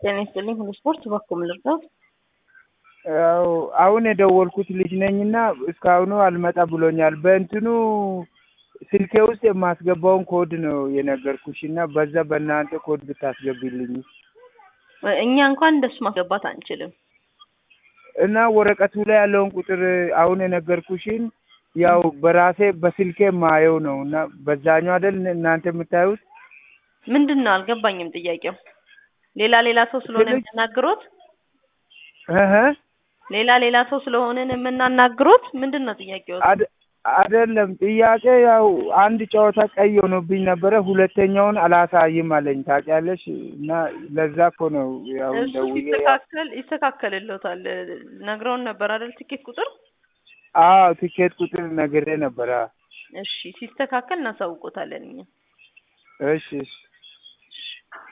ጤና ይስጥልኝ ሁሉ ስፖርት በኩል ልርዳው። ያው አሁን የደወልኩት ልጅ ነኝና እስካሁኑ አልመጣ ብሎኛል። በእንትኑ ስልኬ ውስጥ የማስገባውን ኮድ ነው የነገርኩሽ እና በዛ በእናንተ ኮድ ብታስገቢልኝ እኛ እንኳን እንደሱ ማስገባት አንችልም። እና ወረቀቱ ላይ ያለውን ቁጥር አሁን የነገርኩሽን ያው በራሴ በስልኬ ማየው ነው እና በዛኛው አይደል እናንተ የምታዩት? ምንድን ነው አልገባኝም ጥያቄው። ሌላ ሌላ ሰው ስለሆነ ስልክ- የምናግሮት እህ ሌላ ሌላ ሰው ስለሆነን የምናናግሮት ምንድን ነው ጥያቄው? አደ- አይደለም ጥያቄ ያው አንድ ጨዋታ ቀይ ሆኖብኝ ነበረ። ሁለተኛውን አላሳይም አለኝ ታውቂያለሽ። እና ለዛ እኮ ነው ያው እሱ ደውዬ ሲስተካከል ይስተካከልልዎታል። ነግረውን ነበር አይደል? ትኬት ቁጥር አዎ ቲኬት ቁጥር ነግሬ ነበረ። እሺ፣ ሲስተካከል እናሳውቆታለን እኛ። እሺ እሺ